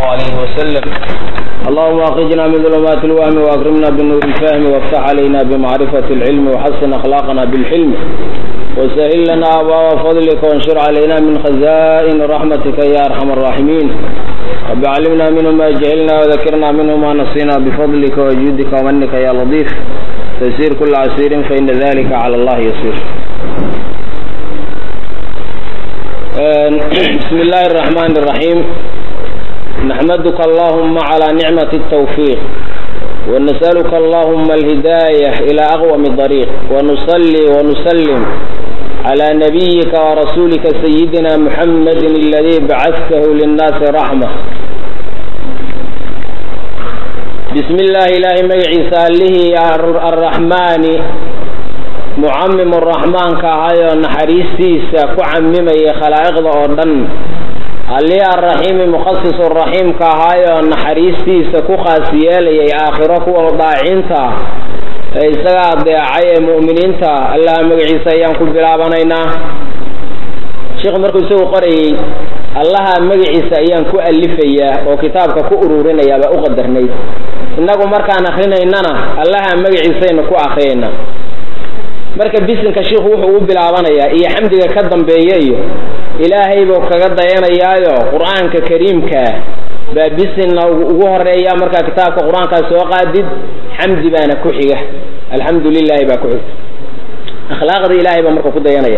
عليه وسلم اللهم أخرجنا من ظلمات الوهم وأكرمنا بالنور الفهم وافتح علينا بمعرفة العلم وحسن أخلاقنا بالحلم وسهل لنا أبواب فضلك وانشر علينا من خزائن رحمتك يا أرحم الراحمين رب علمنا منه ما جهلنا وذكرنا منه ما نسينا بفضلك وجودك ومنك يا لطيف تسير كل عسير فإن ذلك على الله يسير بسم الله الرحمن الرحيم نحمدك اللهم على نعمة التوفيق ونسألك اللهم الهداية إلى أقوم طريق ونصلي ونسلم على نبيك ورسولك سيدنا محمد الذي بعثته للناس رحمة بسم الله إلهي مجعيسى له الرحمن mucamim araxmaanka ahayoo naxariistiisa ku camimaya khalaa'iqda oo dhan allii arraxiimi mukhasisu raxiimka ahaayoo naxariistiisa ku khaas yeelayay aakhiro kuwa daaciinta ee isaga adeecay ee mu'miniinta allaha magaciisa ayaan ku bilaabanaynaa sheikhu markuu isagu qorayey allaha magaciisa ayaan ku alifayaa oo kitaabka ku ururinayaa baa u qadarnayd innagu markaan akrinaynana allaha magaciisaynu ku akriyayna marka bisinka shiikhu wuxuu u bilaabanayaa iyo xamdiga ka dambeeya iyo ilaahay buu kaga dayanayaayo qur-aanka kariimkaa baa bisinna ugu horeeya markaa kitaabka qur-aankaa soo qaadid xamdi baana ku xiga alxamdu lilahi baa ku xigta akhlaaqda ilahay baa marka ku dayanaya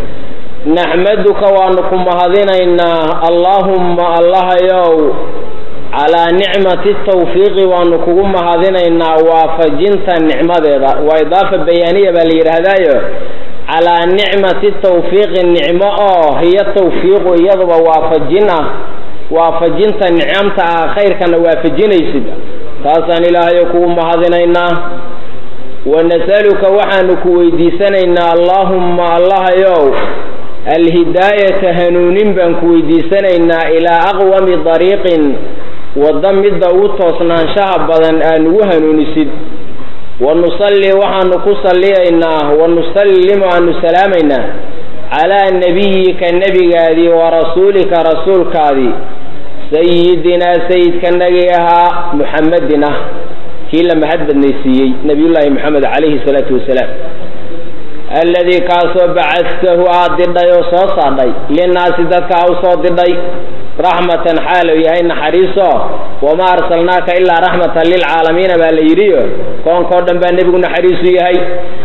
naxmaduka waanu ku mahadinaynaa allaahumma allahayow calaa nicmati tawfiiqi waanu kugu mahadinaynaa waafajinta nicmadeeda waa idaafa bayaaniya baa la yidhaahdaayo calaa nicmati tawfiiqi nicmo oo hiyo tawfiiqu iyaduba waafajin ah waafajinta nicamta ah khayrkana waafajinaysid taasaan ilaahayo kugu mahadinaynaa wanasaluka waxaanu ku weydiisanaynaa allaahumma allahayow alhidaayata hanuunin baan ku weydiisanaynaa ilaa aqwami dariiqin wadda midda ugu toosnaanshaha badan aan ugu hanuunisid wa nusalli waxaanu ku salliyaynaa wa nusallimu aanu salaamaynaa calaa nebiyika nebigaadii wa rasuulika rasuulkaadii sayidinaa sayidkanagii ahaa muxamedin ah kii la mahad badnaysiiyey nebiyullaahi moxamed calayhi salaatu wasalaam alladii kaasoo bacadtahu aad didhay oo soo saadhay linnaasi dadka a u soo didhay raxmatan xaalow yahay naxariiso wamaa arsalnaaka ilaa raxmatan lilcaalamiina baa la yidhiyo koonkao dhan baa nebigu naxariisu yahay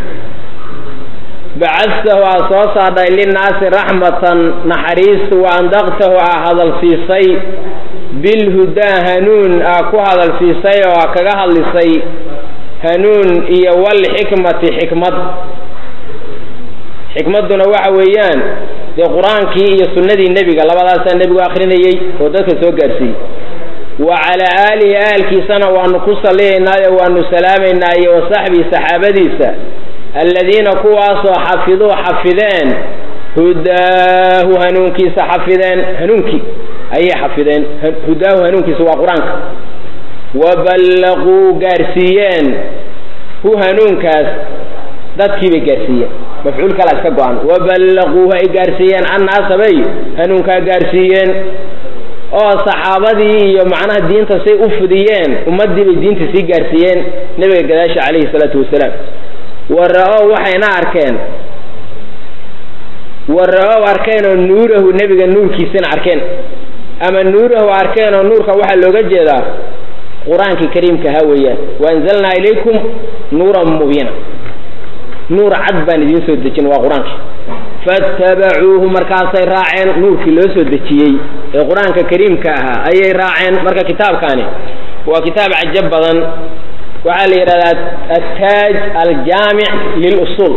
bacadtahu aa soo saadhay linnaasi raxmatan naxariis wa andaqtahu aa hadalsiisay bilhudaa hanuun aa ku hadalsiisay oo aa kaga hadlisay hanuun iyo walxikmati xikmad xikmadduna waxa weeyaan dee qur-aankii iyo sunnadii nebiga labadaasaa nebigu akrinayey oo dadka soo gaadhsiiyey wa calaa aalihi aalkiisana waanu ku salliyaynaayo waanu salaamaynaa iyo wa saxbii saxaabadiisa alladiina kuwaasoo xafiduu xafideen hudaahu hanuunkiisa xafideen hanuunkii ayay xafideen hudaahu hanuunkiisa waa qur-aanka wa ballaquu gaarsiiyeen hu hanuunkaas dadkii bay gaarsiiyeen mafcuul kala iska go-an waballaquuhu ay gaarsiiyeen annaasa bay hanuunkaa gaarsiiyeen oo saxaabadii iyo macnaha diinta say u fidiyeen ummaddii bay diinta sii gaarsiiyeen nebiga gadaasha calayhi salaatu wasalaam wara-ow waxayna arkeen wara-ow arkeen oo nuurahu nebiga nuurkiisana arkeen ama nuurahu arkeen oo nuurka waxaa looga jeedaa qur-aankii kariimka ha weeyaan waanzalnaa ilaykum nuuran mubiina nuur cad baan idiin soo dejin waa qur-aanki faatabacuuhu markaasay raaceen nuurkii loo soo dejiyey ee qur-aanka kariimka ahaa ayay raaceen marka kitaabkaani waa kitaab cajab badan waxaa la yidhahdaa ataaj aljaamic lilusuul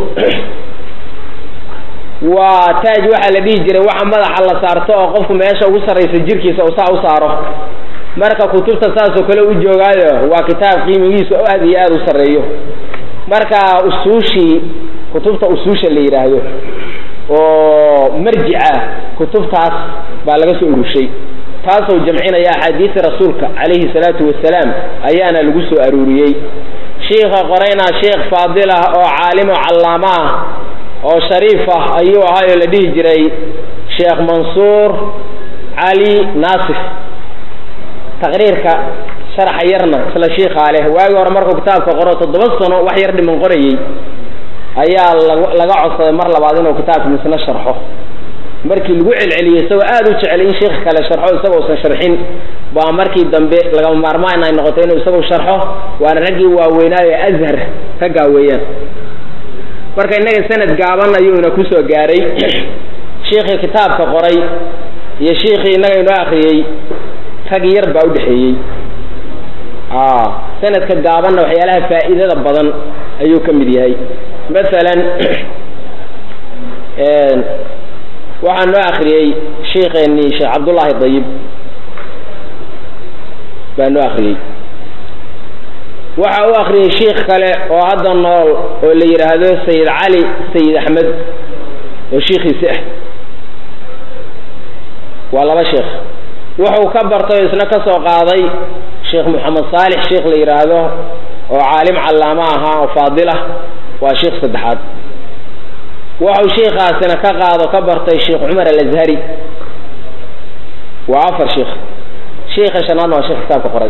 waa taaj waxaa la dhihi jiray waxa madaxa la saarto oo qofku meesha ugu sarraysa jirkiisa uu saa u saaro marka kutubta saasoo kale u joogaayo waa kitaab qiimigiisu aad iyo aada u sarreeyo marka usuushii kutubta usuusha la yidhaahdo oo marjica kutubtaas baa laga soo urushay taasoo jamcinaya axaadiisi rasuulka calayhi salaatu wasalaam ayaana lagu soo aruuriyey shiikha qorayna sheikh faadil ah oo caalim oo callaamo ah oo shariif ah ayuu ahaayoo la dhihi jiray sheekh mansuur cali naasif taqriirka sharaxa yarna isla shiikaa leh waagii hore markuu kitaabka qoro toddoba sano wax yar dhiman qorayey ayaa laga codsaday mar labaad inuu kitaabka misna sharxo markii lagu celceliyey isagoo aada u jecel in sheikh kale sharxo isagoo usan sharxin baa markii dambe lagama maarmaan ay noqotay inuu isagu sharxo waana raggii waaweynaayo ee azhar raggaa weeyaan marka innaga sanad gaaban ayuuna kusoo gaaray shiikhii kitaabka qoray iyo shiikhii innaga inoo akriyey rag yar baa udhexeeyey sanadka gaabanna waxyaalaha faa'iidada badan ayuu ka mid yahay masalan waxaa noo akriyey sheikheennii sheekh cabdullaahi dayib baa noo akriyey waxa u akriyey shiikh kale oo hadda nool oo la yidhaahdo sayid cali sayid axmed oo shiikhiisi ah waa laba sheekh wuxuu ka bartay oo isna ka soo qaaday sheekh moxamed saalix sheikh la yidhaahdo oo caalim callaamo ahaa oo faadilah waa sheikh saddexaad wuxuu shiikaasina ka qaado ka bartay sheekh cumar alazhari waa afar sheikh shiika shanaadna waa sheekh kitaabka qoray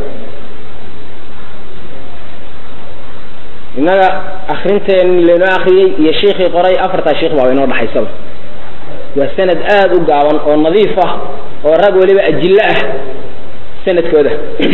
innaga akrinteen laynoo akriyey iyo shiikii qoray afartaa sheikh baa inoo dhaxaysaba waa sanad aada u gaaban oo nadiif ah oo rag weliba ajillo ah sanadkooda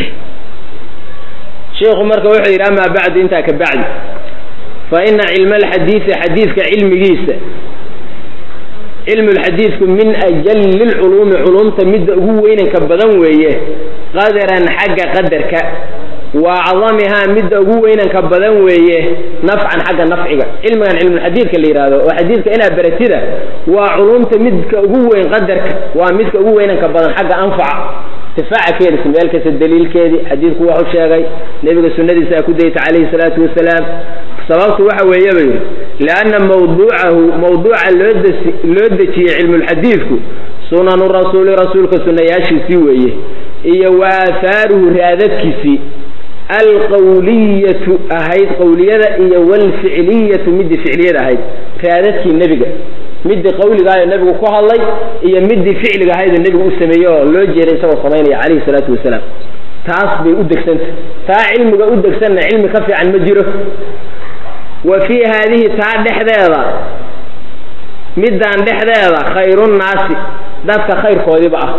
shiikhu marka wuxuu yidhi amaa bacdu intaa ka bacdi fa ina cilma alxadiidi xadiidka cilmigiisa cilmu lxadiidku min ajali lculuumi culumta midda ugu weynanka badan weeye qadaran xagga qadarka wa acdamihaa midda ugu weynanka badan weeye nafcan xagga nafciga cilmigan cilmulxadiidka la yidhahdo oo xadiidka inaad baratida waa culumta midka ugu weyn qadarka waa midka ugu weynanka badan xagga anfaca intifaaca keedis meel kasta daliilkeedii xadiidku waxu sheegay nebiga sunnadiisa a ku dayta calayhi salaatu wasalaam sababtu waxa weeye ba yidhi lianna mawduucahu mawduuca loo dejiyey cilmulxadiidku sunanu rasuuli rasuulka sunnayaashiisii weeye iyo wa aahaaruhu raadadkiisii alqawliyatu ahayd qawliyada iyo walficliyatu midii ficliyada ahayd raadadkii nebiga midii qawligaayo nebigu ku hadlay iyo midii ficliga ahaydoo nebigu u sameeyey oo loo jeeray isagoo samaynaya calayhi salaatu wasalaam taas bay u degsanta taa cilmiga u degsanna cilmi ka fiican ma jiro wa fii haadihi taa dhexdeeda middaan dhexdeeda khayrunnaasi dadka khayrkoodiiba ah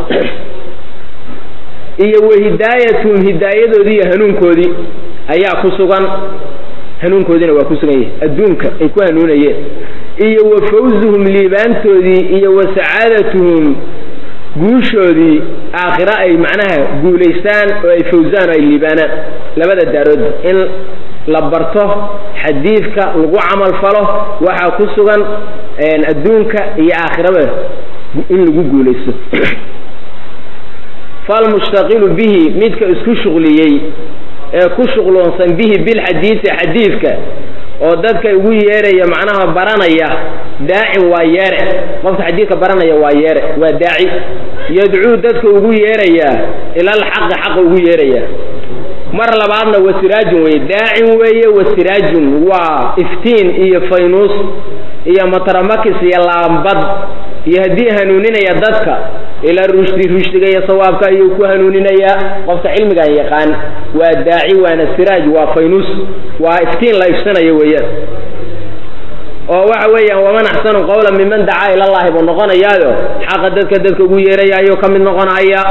iyo wa hidaayatuhum hidaayadoodii iyo hanuunkoodii ayaa ku sugan hanuunkoodiina waa ku sugan yahay adduunka ay ku hanuunayeen iyo wa fawzuhum liibaantoodii iyo wa sacaadatuhum guushoodii aakhira ay macnaha guulaystaan oo ay fawzaan oo ay liibaanaan labada daaroodba in la barto xadiidka lagu camal falo waxaa ku sugan adduunka iyo aakhiraba in lagu guulaysto falmushtaqilu bihi midka isku shuqliyey ee ku shuqloonsan bihi bilxadiidi xadiidka oo dadka ugu yeeraya macnaha baranaya daacin waa yeere qofka xadiidka baranaya waa yeere waa daaci yadcuu dadka ugu yeerayaa ilalxaqi xaqa ugu yeerayaa mar labaadna wasiraajun weye daacin weeye wasiraajun waa iftiin iyo faynuus iyo mataramakis iyo laambad iyo haddii hanuuninaya dadka ilaa rushdi rushdiga iyo sawaabka ayuu ku hanuuninayaa qofka cilmigan yaqaan waa daaci waana siraaj waa faynuus waa iftiin la ifsanayo weeyaan oo waxa weeyaan waman axsanu qawla miman dacaa ilallahi buu noqonayaayo xaqa dadka dadka ugu yeeraya ayuu ka mid noqonaya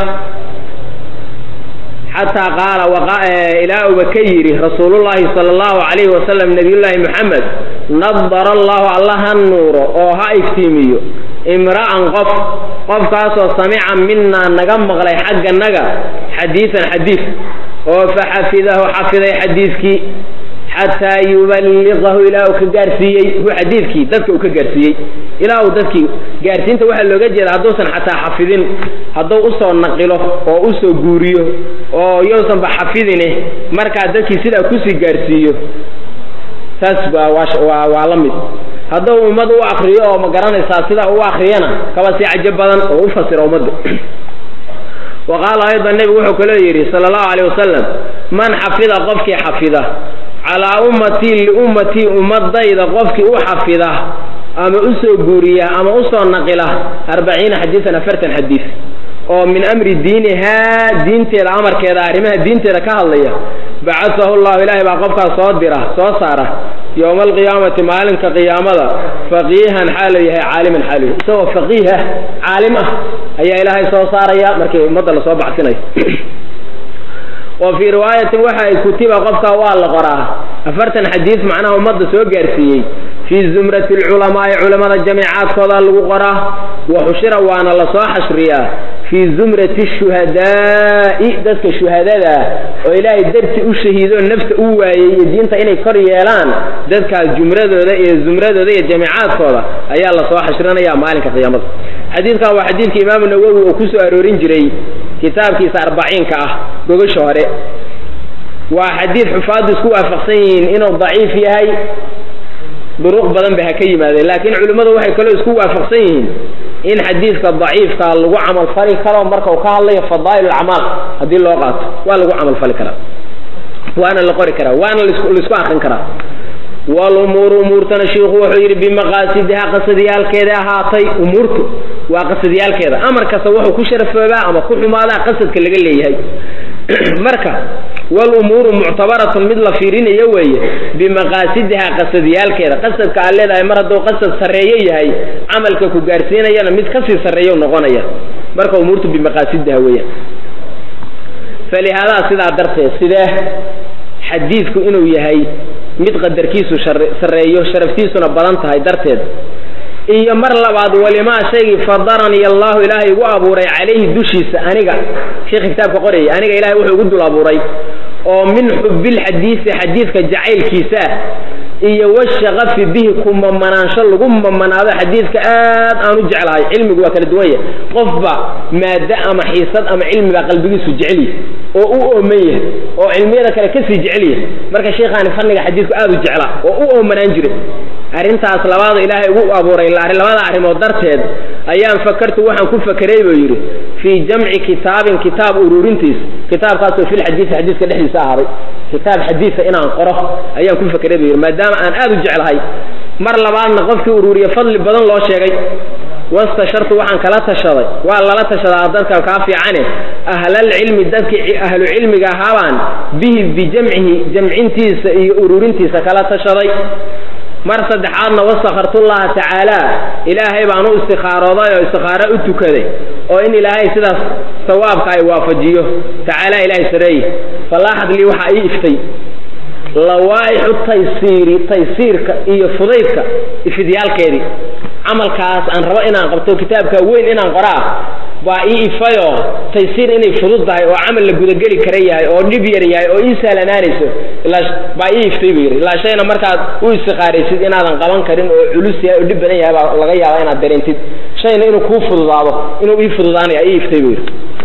xataa qaala ilaa uba ka yidhi rasuulullaahi sala allahu calayhi wasalam nabiyullaahi moxamed nadara allahu alla ha nuuro oo ha iftiimiyo imra'an qof qofkaasoo samica minaa naga maqlay xagganaga xadiidan xadiid oo faxafidahu xafiday xadiidkii xataa yuballiqahu ilaa uu ka gaarsiiyey hu xadiidkii dadka uu ka gaarsiiyey ilaa uu dadkii gaarsiinta waxaa looga jeeda hadduusan xataa xafidin hadduu usoo naqilo oo usoo guuriyo oo yousanba xafidine markaa dadkii sidaa kusii gaarsiiyo taas waa waa la mid hadduu ummad u akriyo oo ma garanaysaa sidaa u akriyana kaba sii cajo badan oo u fasira ummadda wa qaala aydan nebigu wuxuu kaloo yidhi sala allahu caleyh wasalam man xafida qofkii xafida calaa ummatii liummatii ummadayda qofkii u xafida ama usoo guuriya ama usoo naqila arbaciina xadiisan afartan xadiis oo min amri diinihaa diinteeda amarkeeda arrimaha diinteeda ka hadlaya bacasahu llahu ilaahay baa qofkaas soo dira soo saara yowma alqiyaamati maalinka qiyaamada faqiihan xaalu yahay caaliman xaalu yahay isagoo faqiih ah caalim ah ayaa ilaahay soo saaraya markii ummadda lasoo baxsinayo wa fii riwaayatin waxa ay kutiba qofka waa la qoraa afartan xadiis macnaha ummadda soo gaarsiiyey fii zumrati alculamaa'i culamada jamiicaadkooda lagu qoraa wa xushira waana lasoo xashriyaa fii zumrati shuhadaa'i dadka shuhadada oo ilaahay darti u shahiido nafta u waayey iyo diinta inay kor yeelaan dadkaas jumradooda iyo zumradooda iyo jamiicaadkooda ayaa lasoo xashrinaya maalinka qiyaamada xadiidkan waa xadiidka imaamu nawowi oo ku soo aroorin jiray kitaabkiisa arbaciinka ah gogasha hore waa xadiid xufaaddu isku waafaqsan yihiin inuu daciif yahay duruq badan ba ha ka yimaadeen laakiin culimmadu waxay kaloo isku waafaqsan yihiin in xadiidka daciifka lagu camalfali karo marka uu ka hadlayo fadaa'il acmaal haddii loo qaato waa lagu camalfali karaa waana la qori karaa waana laisku akrin karaa walumuuru umuurtana shiikhu wuxuu yidhi bimaqaasidiha qasadyaalkeeda ahaatay umuurtu waa qasadyaalkeeda amar kasta wuxuu ku sharafoobaa ama ku xumaadaa qasadka laga leeyahay marka walumuuru muctabaratun mid la fiirinayo weeye bimaqaasidiha qasadyaalkeeda qasadka aad leedahay mar hadduu qasad sarreeyo yahay camalka ku gaarsiinayana mid kasii sarreeyo noqonaya marka umuurtu bimaqaasidiha weeyaan falihaadaa sidaa darteed sidee xadiidku inuu yahay mid qadarkiisu sarreeyo sharaftiisuna badan tahay darteed iyo mar labaad walimaa shaygii fadaranii allahu ilaahay igu abuuray calayhi dushiisa aniga sheekhi kitaabka qorayay aniga ilahay wuxuu igu dul abuuray oo min xubilxadiisi xadiidka jacaylkiisa iyo washaqafi bihi ku mamanaansho lagu mamanaado xadiidka aad aan u jeclahay cilmigu waa kala duwan yahay qofba maaddo ama xiisad ama cilmibaa qalbigiisu jecelyahy oo u ooman yahay oo cilmiyada kale kasii jecelyahay marka sheikhaani fanniga xadiidku aad u jeclaa oo u oomanaan jiray arrintaas labaada ilaahay ugu abuuray labada arrimood darteed ayaan fakartu waxaan ku fakeray buu yidhi fii jamci kitaabin kitaab ururintiis kitaabkaasoo filxadiisi xadiiska dhexdiisa ahaaday kitaab xadiisa inaan qoro ayaan ku fakeray buu yidhi maadaama aan aad u jeclahay mar labaadna qofkii ururiye fadli badan loo sheegay wastashartu waxaan kala tashaday waa lala tashadaa dadka kaa fiicane ahlalcilmi dadkii ahlu cilmiga ahaabaan bihi bijamcihi jamcintiisa iyo ururintiisa kala tashaday mar saddexaadna wastakhartullaha tacaala ilaahay baan u istikhaarooday oo istikhaaro u tukaday oo in ilaahay sidaas sawaabka ay waafajiyo tacaala ilaahay sareeye falaaxad lii waxaa ii iftay lawaaixu taysiiri taysiirka iyo fudaydka ifidyaalkeedii camalkaas aan rabo inaan qabto kitaabka weyn inaan qoraa baa ii ifayoo taysiir inay fudud tahay oo camal la gudageli kara yahay oo dhib yar yahay oo ii sahlanaanayso baa ii iftay buu yidhi ilaa shayna markaad u istiqaaraysid inaadan qaban karin oo culus yahay oo dhib badan yahay baa laga yaaba inaad dareentid shayna inuu kuu fududaado inuu ii fududaanaya ii iftay buu yidhi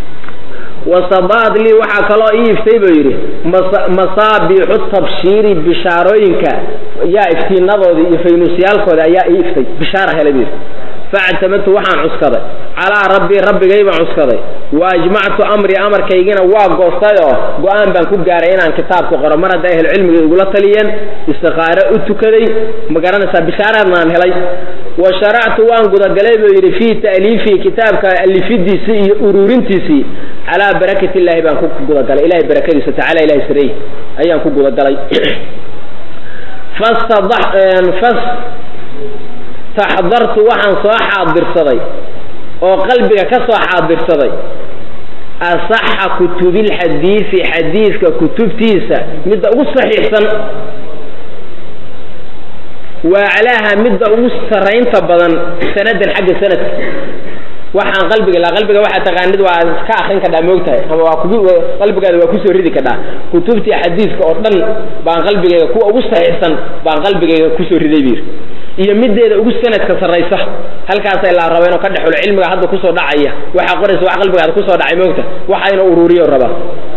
wasadaad lii waxaa kaloo ii iftay buu yidhi masaabiixu tabshiiri bishaarooyinka yaa iftiinadoodii iyo faynuusyaalkooda ayaa ii iftay bishaara helay buu yidhi factamadtu waxaan cuskaday calaa rabbii rabbigay baan cuskaday wa ajmactu amrii amarkaygina waa goostay oo go-aan baan ku gaaray inaan kitaabka qoro mar hadday ahlu cilmiga igula taliyeen istikaaro u tukaday ma garanaysaa bishaaraadna aan helay wa sharactu waan gudagalay buu yidhi fii ta'liifii kitaabka alifidiisii iyo uruurintiisii calaa barakati illaahi baan ku gudagalay ilahay barakadiisa tacala ilahay sareey ayaan ku gudagalay taxdartu waxaan soo xaadirsaday oo qalbiga ka soo xaadirsaday asaxa kutubilxadiisi xadiidka kutubtiisa midda ugu saxiixsan waaclaaha midda ugu saraynta badan sanadan xagga sanadka waxaan qalbiga la qalbiga waxaa taqaanid waa ka akrin kadhaa moogtahay ama waa kugu qalbigaada waa kusoo ridi kadhaa kutubtii xadiidka oo dhan baan qalbigayga kuwa ugu saxiixsan baan qalbigayga kusoo riday biir iyo mideeda ugu sanadka sarraysa halkaasay laa raba inuu ka dhexulo cilmiga hadda kusoo dhacaya waxaa qoraysa wax qalbigaada kusoo dhacay moogta waxa inuu uruuriyo rabaa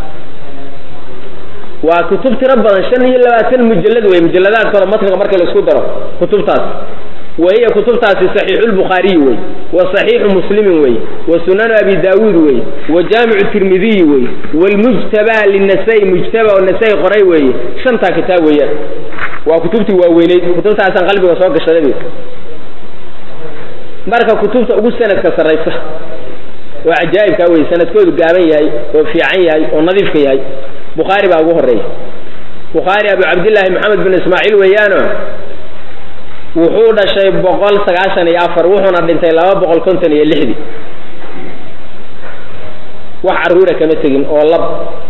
waa kutub tiro badan shan iyo labaatan mujalad wey mujaladaadkooda matniga marka la isku daro kutubtaas wahiya kutubtaasi saxiixu lbukhaariyi wey wa saxiixu muslimin wey wa sunanu abi daawuud wey wa jaamicu tirmidiyi wey wlmujtaba linasai mujtaba oo nasai qoray weeye shantaa kitaab weeyaan waa kutubtii waaweyneyd kutubtaasaan qalbiga soo gashaday marka kutubta ugu sanadka sarraysa oo cajaa'ibkaa wey sanadkoodu gaaban yahay oo fiican yahay oo nadiifka yahay bukhaari baa ugu horeeya bukhaari abu cabdillaahi maxamed bin ismaaciil weeyaano wuxuu dhashay boqol sagaashan iyo afar wuxuuna dhintay laba boqol konton iyo lixdii wax carruura kama tegin oo lab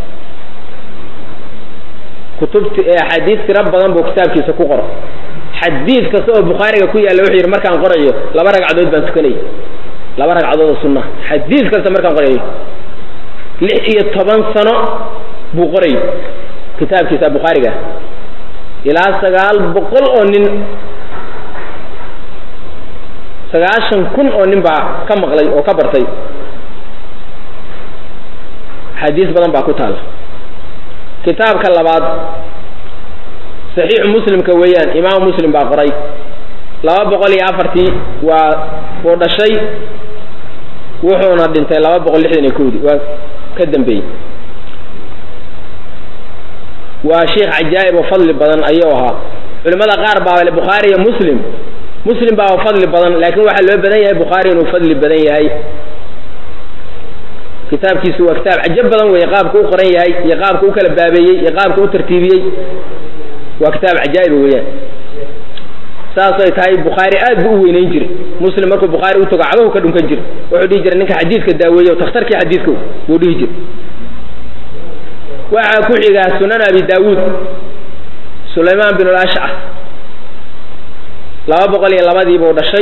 kutubti axaadiis tiro badan buu kitaabkiisa ku qoro xadiid kasta oo bukhaariga ku yaalla wuxuu yidhi markaan qorayo laba ragcadood baan tukanayay laba ragcadood oo sunna xadiid kasta markaan qorayo lix iyo toban sano buu qorayo kitaabkiisa bukhaariga ilaa sagaal boqol oo nin sagaashan kun oo nin baa ka maqlay oo ka bartay xadiis badan baa ku taala kitaabka labaad saxiixu muslimka weeyaan imaamu muslim baa qoray laba boqol iyo afartii waa uu dhashay wuxuuna dhintay laba boqol lixdan iyo kowdii waa ka dambeeyey waa sheikh cajaa'ib oo fadli badan ayuu ahaa culimmada qaar baa le bukhaari iyo muslim muslim baa fadli badan laakiin waxaa loo badan yahay bukhaari inuu fadli badan yahay kitaabkiisu waa kitaab cajab badan weeye qaabka u qoran yahay iyo qaabka u kala baabeeyey iyo qaabka u tartiibiyey waa kitaab cajaa'iba weeyaan saasay tahay bukhaari aad buu u weynayn jiray muslim markuu bukhaari u tago cagahu ka dhunkan jiray wuxuu dhihi jiray ninka xadiidka daaweeye o takhtarkii xadiidka buu dhihi jiray waxaa ku xigaa sunan abi daawuud sulaymaan bin ulashcas laba boqol iyo labadii buu dhashay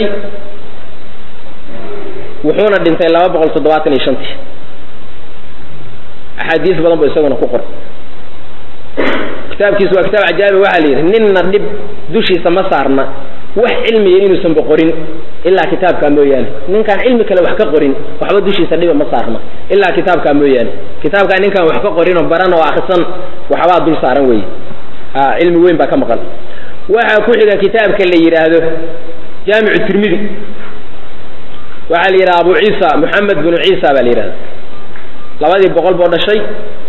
wuxuuna dhintay laba boqol toddobaatan iyo shantii axaadiis badan buu isaguna ku qoray kitaabkiisu waa kitaab cajaa'iba waxaa la yidhi ninna dhib dushiisa ma saarna wax cilmiya inuusan boqorin ilaa kitaabkaa mooyaane ninkaan cilmi kale wax ka qorin waxba dushiisa dhiba ma saarna ilaa kitaabkaa mooyaane kitaabkaa ninkaan wax ka qorin oo baran oo akrisan waxbaa dul saaran weeye cilmi weyn baa ka maqan waxaa ku xiga kitaabka la yidhaahdo jaamicu tirmidi waxaa la yidhahda abu ciisa moxamed binu ciisa baa la yidhahda labadii boqol boo dhashay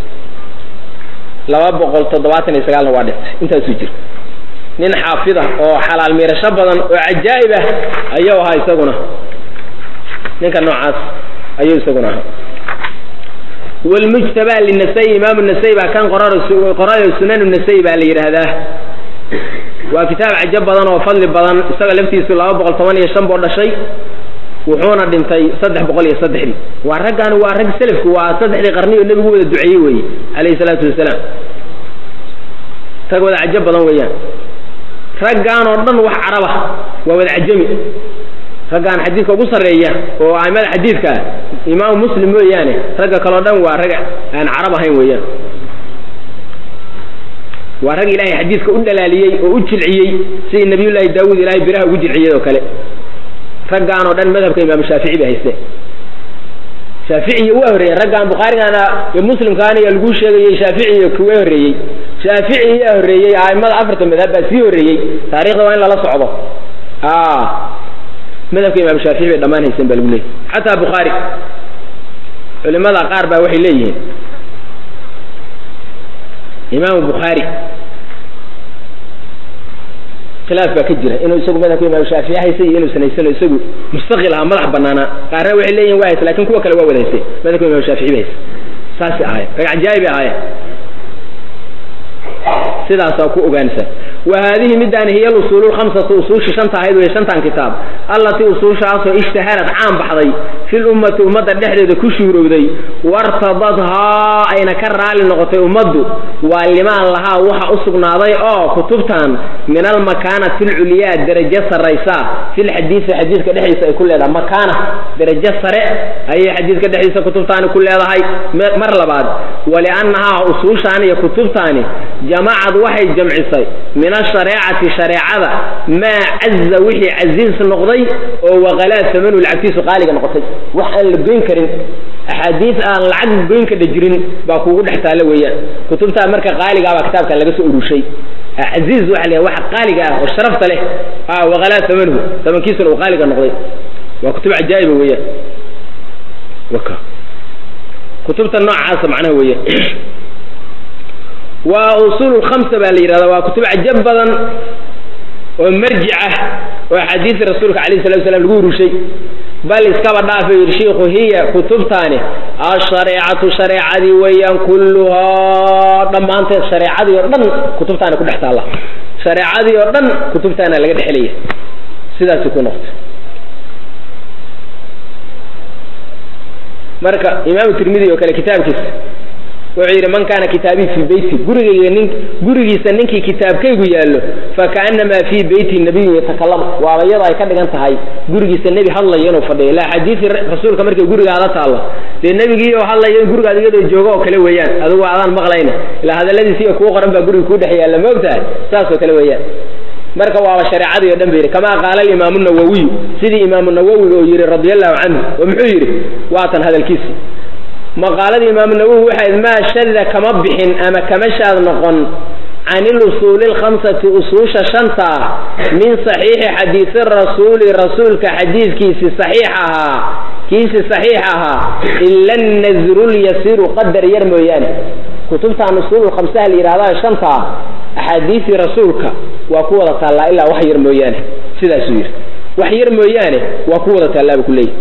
laba boqol toddobaatan iyo sagaalna waa dhintay intaasuu jira nin xaafida oo xalaal miirasho badan oo cajaa'ib ah ayuu ahaa isaguna ninka noocaas ayuu isaguna ahaa wlmujtaba linasai imaamu nasai baa kan qorayo sunan nasai baa la yidhaahdaa waa kitaab cajab badan oo fadli badan isaga laftiisu laba boqol toban iyo shan boo dhashay wuxuuna dhintay saddex boqol iyo saddexdii waa raggan waa rag selafku waa saddexdii qarni oo nebigu wada duceeyey weeye calayhi salaatu wasalaam rag wada cajab badan weeyaan raggaan oo dhan wax caraba waa wada cajami raggaan xadiidka ugu sarreeya oo aimada xadiidka imaamu muslim mooyaane ragga kaleo dhan waa rag aan carab ahayn weeyaan waa rag ilaahay xadiidka u dhalaaliyey oo u jilciyey sidii nabiyullaahi daawuud ilaahay biraha ugu jilciyey oo kale raggaan oo dhan madhabka imaamu shaafici bay hayste shaaficiya waa horreeyeen raggaan bukhaarigaana iyo muslimkaana iyo laguu sheegayey shaaficiya kuwa horreeyey shaafici yaa horreeyey aimada afarta madhab baa sii horreeyey taarikhda waa in lala socdo madhabka imaamu shaafici bay dhammaan hayseen baa lagu leeyay xataa bukhaari culimada qaar baa waxay leeyihiin imaamu bukhaari khilaaf baa ka jira inuu isagu madhabka imaamu shaafici haysay iyo inuusan haysano isagu mustaqil aha madax banaanaa qaarna waxay leeyihin waa haysa lakin kuwa kale waa wada haysay madhabka imaamu shaafici ba haysa saasay ahaayeen rag cajaa'ib bay ahaayeen sidaasaa ku ogaanaysaa wa haadihi midaan hiya alusuulu lkhamsatu usuushi shanta ahayd wey shantan kitaab allatii usuushaasoo ishtaharad caan baxday fi lummati ummadda dhexdeeda ku shuurowday wartadadhaa ayna ka raali noqotay ummaddu waa limaan lahaa waxa u sugnaaday oo kutubtan min almakaanati alculyaa derajo sarraysa filxadiisi xadiidka dhexdiisa ay ku leedahay makaana derajo sare ayay xadiidka dhexdiisa kutubtaani ku leedahay mar labaad waliannahaa usuushaani iyo kutubtaani jamacad waxay jamcisay min ashareecati shareecada maa caza wixii casiis noqday oo waqalaa samanu lacagtiisu qaaliga noqotay wax aan la goyn karin axaadiis aan lacag goyn ka dhajirin baa kuugu dhex taalla weeyaan kutubtaa marka qaaligaa baa kitaabkan laga soo urushay casiiz waxa la waxa qaaliga ah oo sharafta leh waqalaa samanuhu samankiisuna uu qaaliga noqday waa kutub cajaa'iba weeyaan waka kutubta noocaasa macnaha weeyaan waa usuul khamsa baa la yidhahda waa kutub cajab badan oo marjic ah oo axaadiisi rasuulka calayhi salatu wasalaam lagu urushay bal iskaba dhaafa yidhi shiikhu hiya kutubtaani ashareecatu shareecadii weeyaan kulluhaa dhammaanteed shareecadii oo dhan kutubtaana ku dhex taalla shareecadii oo dhan kutubtaana laga dhexelaya sidaasi ku noqto marka imaamu tirmidi oo kale kitaabkiisa wuxuu yidhi man kaana kitaabii fii beyti gurigayga nin gurigiisa ninkii kitaabkaygu yaallo fakaannamaa fii beyti nabiyun yatakalam waaba iyadoo ay ka dhigan tahay gurigiisa nebi hadlayo inuu fadhiyo ilaa xadiisi rasuulka markay gurigaada taallo dee nebigii oo hadlayo in gurigaada iyadoo joogo oo kale weeyaan adigu adaan maqlayna ilaa hadalladiisiiyo kuu qoran baa guriga kuu dhex yaalla ma ogtahay saasoo kale weeyaan marka waaba shareecadii o dhan ba yidhi kamaa qaala alimaamu nawowiyu sidii imaamu nawowiga oo yidhi radia allahu canhu oo muxuu yidhi waatan hadalkiisii maqaaladii imaamu nawowi waxayd maa shada kama bixin ama kama shaad noqon can ilusuuli alkhamsati usuusha shanta ah min saxiixi xadiisi rasuuli rasuulka xadiidkiisi saxiix ahaa kiisi saxiix ahaa ila nasrulyasiru qadar yar mooyaane kutubtan usuululkhamsaha la yidhahdaa shanta ah axaadiisii rasuulka waa ku wada taallaa ilaa wax yar mooyaane sidaasuu yidhi wax yar mooyaane waa ku wada taallaa buu ku leeyahy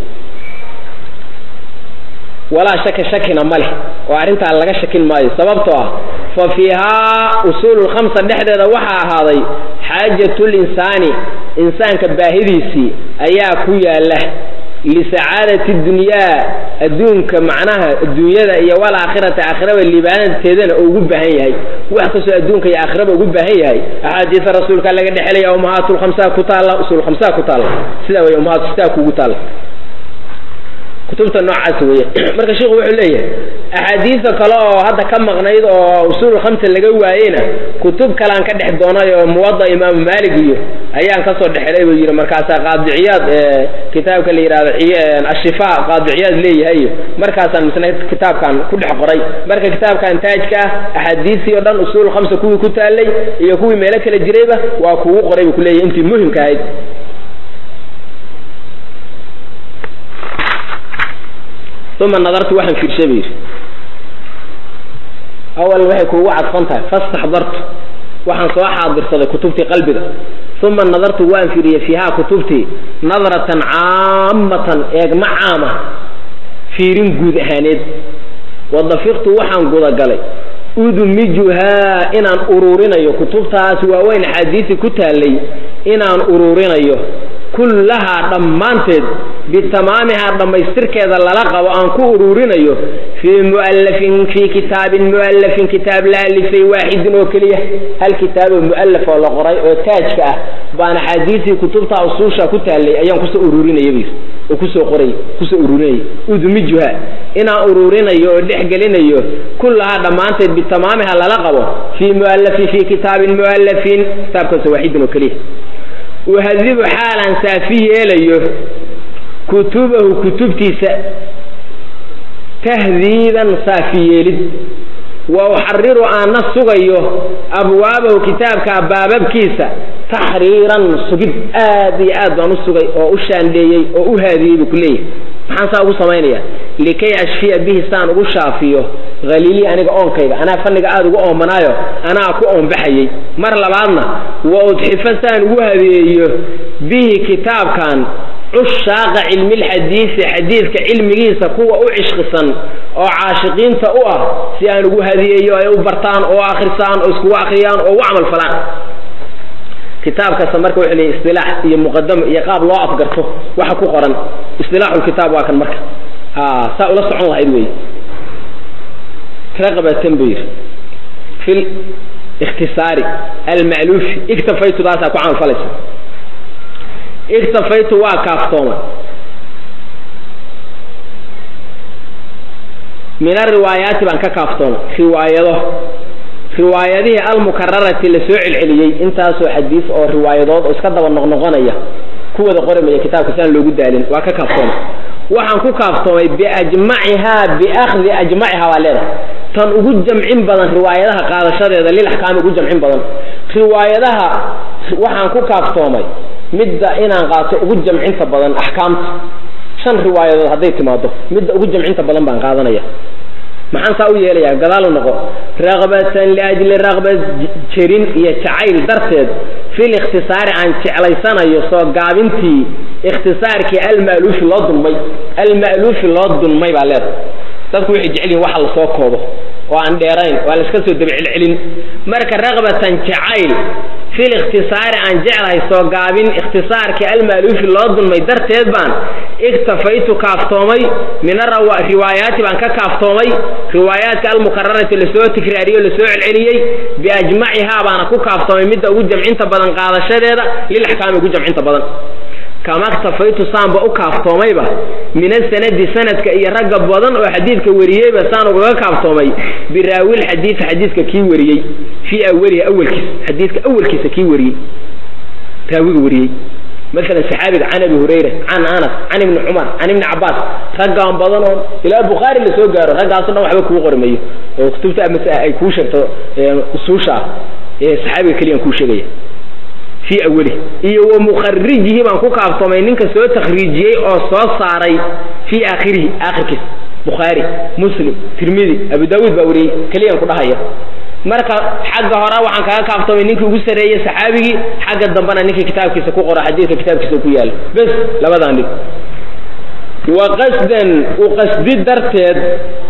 walaa shaka shakina ma leh oo arrintaa laga shakin maayo sababtoo ah fa fiihaa usuululkhamsa dhexdeeda waxaa ahaaday xaajatulinsaani insaanka baahidiisii ayaa ku yaalla lisacaadati dunyaa adduunka macnaha adduunyada iyo walaakhirati aakhiraba liibaanateedana oo ugu baahan yahay wax kastoo adduunka iyo aakhiraba ugu baahan yahay axaadiisa rasuulka laga dhexelaya ummahaatulkhamsaa ku taalla usuulkhamsaa ku taalla sidaa wey ummahaatu sidaa kugu taalla kutubta noocaas weeye marka sheikhu wuxuu leeyahay axaadiisa kale oo hadda ka maqnayd oo usuul khamsa laga waayeyna kutub kalean ka dhex doonay oo muwada imaamu maalig iyo ayaan kasoo dhexelay buu yidhi markaasaa qaadiciyaad kitaabka la yidhahdo ashifa qaadiciyaad leeyahay iyo markaasaan misna kitaabkan ku dhex qoray marka kitaabkan taajka ah axaadiisii oo dhan usuul khamsa kuwii ku taalay iyo kuwii meelo kala jirayba waa kugu qoray buu kuleeyahay intii muhimka ahayd uma nadartu waxaan fiirshay buu yidhi awal waxay kuugu cadfan tahay fastaxdartu waxaan soo xaadirsaday kutubtii qalbiga uma nadartu waan fiiriyey fiihaa kutubtii nadratan caamatan eegma caama fiirin guud ahaaneed wadafiqtu waxaan gudagalay udmijuhaa inaan uruurinayo kutubtaas waaweyn axaadiisi ku taallay inaan uruurinayo kullahaa dhammaanteed bitamaamihaa dhammaystirkeeda lala qabo aan ku uruurinayo fii mualafin fii kitaabin mualafin kitaab la alifay waaxidin oo keliya hal kitaaboo mualaf oo la qoray oo taajka ah baan axaadiisii kutubta usuusha ku taallay ayaan kusoo uruurinaya buyir oo kusoo qoray kusoo uruurinaya udmijuha inaan uruurinayo oo dhex gelinayo kullahaa dhammaanteed bitamaamiha lala qabo fii mualafin fii kitaabin mualafin kitaabkaasoo waaxidin oo keliya uhadibu xaalaan saafi yeelayo kutubahu kutubtiisa tahdiiban saafi yeelid wa uxariru aana sugayo abwaabahu kitaabka baababkiisa taxriiran sugid aad iyo aad baan u sugay oo u shaandheeyey oo u haadiyey buu ku leeyahay maxaan saa ugu samaynaya likay ashfiya bihi saan ugu shaafiyo haliilii aniga oonkayga anaa fanniga aada ugu oomanaayo anaa ku oonbaxayey mar labaadna wa udxifa saan ugu hadeeyo bihi kitaabkan cushaaqa cilmilxadiisi xadiidka cilmigiisa kuwa u cishqisan oo caashiqiinta u ah si aan ugu hadiyeeyo ay u bartaan oo akhrisaan oo iskugu akhriyaan oo u camal falaan kitaabkasta marka wuxuu leeyahy istilaax iyo muqadamo iyo qaab loo afgarto waxa ku qoran istilaaxulkitaab waa kan marka saa ula socon lahayd wey raqabatan buu yidhi fi ikhtisaari alma'luufi iktafaytu taasaa ku camal falaysa iktafaytu waa kaaftooma min ariwaayaati baan ka kaaftooma riwaayado riwaayadihii almukararati la soo celceliyey intaasoo xadiis oo riwaayadood oo iska daba noqnoqonaya kuwada qoramaya kitaabka si aan loogu daalin waa ka kaaftoomay waxaan ku kaaftoomay biajmacihaa biakhdi ajmacihaa baa leedahay tan ugu jamcin badan riwaayadaha qaadashadeeda lilaxkaami ugu jamcin badan riwaayadaha waxaan ku kaaftoomay midda inaan qaato ugu jamcinta badan axkaamta shan riwaayadood hadday timaado midda ugu jamcinta badan baan qaadanaya maxaan saa u yeelayaa gadaalu noqo raqbatan liajli raqba jerin iyo jacayl darteed fil ikhtisaari aan jeclaysanayo soo gaabintii ikhtisaarkii alma'luufi loo dulmay alma'luufi loo dulmay baa leedahay dadku waxay jecel yihin waxa lasoo koobo oo aan dheerayn waa la iska soo dabacelcelin marka raqbatan jacayl fil ikhtisaari aan jeclahay soo gaabin ikhtisaarkii alma'luufi loo dulmay darteed baan iktafaytu kaaftoomay min riwaayaati baan ka kaaftoomay riwaayaadka almukararati lasoo tikraariyey o lasoo celceliyey biajmacihaa baana ku kaaftoomay midda ugu jamcinta badan qaadashadeeda lilaxkaami ugu jamcinta badan kama ktafaytu saanba u kaaftoomayba min asanadi sanadka iyo ragga badan oo xadiidka wariyeyba saan ugaga kaaftoomay biraawil xadiid xadiidka kii wariyey fii awalihi awalkiisa xadiidka awalkiisa kii wariyey raawiga wariyey maalan saxaabiga can abi hurayra can anas can ibni cumar can ibni cabaas raggaan badan oo ilaa bukhaari la soo gaaro raggaaso dhan waxba kuu qori mayo oo kutubta amase ay kuu sheegto usuusha ah ee saxaabiga keliyaan kuu sheegaya fii awalihi iyo wa mukharijihi baan ku kaaftoomay ninka soo takhriijiyey oo soo saaray fii aakhirihi aakhirkiisa bukhaari muslim tirmidi abu daawuud baa wariyey keliyaan ku dhahaya marka xagga hore waxaan kaga kaaftoomay ninkii ugu sarreeyey saxaabigii xagga dambena ninkii kitaabkiisa ku qora xadiidka kitaabkiisa ku yaala bes labadaan dhig wa qasdan u qasdi darteed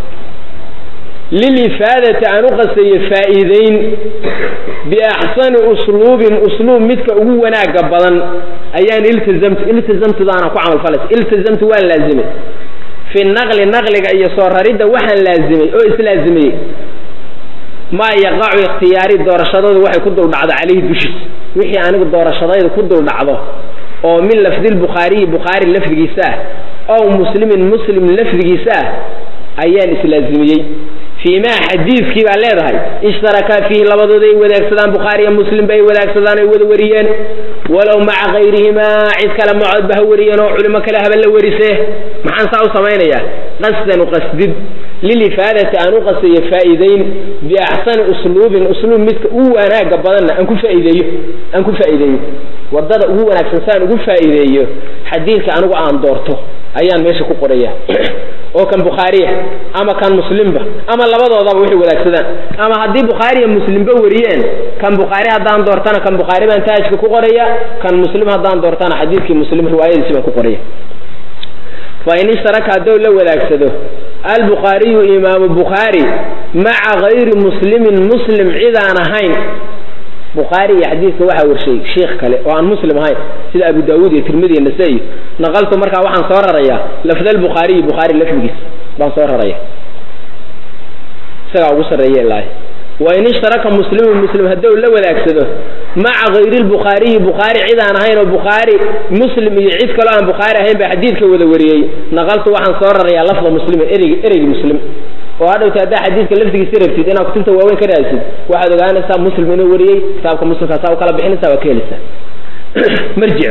lilifaadati aan u qasayo faa'iidayn biaxsani usluubin usluub midka ugu wanaaga badan ayaan iltizamtu iltizamtudaana ku camalfalaysa iltizamtu waan laazimay fi naqli naqliga iyo soo raridda waxaan laazimay oo islaazimiyey maa yaqacu ikhtiyaari doorashadoodu waxay ku dul dhacdo calayhi dushiisa wixii anigu doorashadayda ku dul dhacdo oo min lafdilbukhaariyi bukhaari lafdigiisa ah ow muslimin muslim lafdigiisa ah ayaan islaazimiyey fii maa xadiidkii baa leedahay ishtarakaa fiihi labadooda ay wadaagsadaan bukhaari iyo muslimba ay wadaagsadaan ay wada wariyeen walow maca kayrihimaa cid kale macoodba ha wariyeen oo culimo kale haba la warisee maxaan saa u samaynayaa qasdan uqasdid lilifaadati aan u qasayo faa'iidayn biaxsani usluubin usluub midka ugu wanaaga badanna aan ku faaideeyo aan ku faa'iideeyo wadada ugu wanaagsan saan ugu faa'iideeyo xadiidka anigu aan doorto ayaan meesha ku qoraya oo kan bukhaariya ama kan muslimba ama labadoodaba waxay wadaagsadaan ama haddii bukhaariya muslimba wariyeen kan bukhaari haddaan doortana kan bukhaari baan taajka ku qoraya kan muslim haddaan doortana xadiidkii muslim riwaayadiisi baan ku qoraya fa in ishtaraka haddou la wadaagsado albukhaariyu imaamu bukhaari maca kayri muslimin muslim cidaan ahayn bukhaari iyo xadiidka waxaa warshay sheikh kale oo aan muslim ahayn sida abu daawuud iyo tirmidi iyo nasa-i naqaltu markaa waxaan soo rarayaa lafd albukhaariyi bukhaari lafdigiis baan soo raraya isagaa ugu sarreeya ilaahi wa in ishtaraka muslimun muslim haddou la wadaagsado maca kayri lbukhaariyi bukhaari cid aan ahayn oo bukhaari muslim iyo cid kaloo aan bukhaari ahayn baa xadiidka wada wariyey naqaltu waxaan soo rarayaa lafda muslimin ereyg ereygi muslim oo hadhowta haddaa xadiidka lafdigiisa rabtid inaad kutubta waaweyn ka raadsid waxaad ogaanaysaa muslim inuu wariyey kitaabka muslimkaasaa u kala bixinaysaa waa ka helaysaa marjic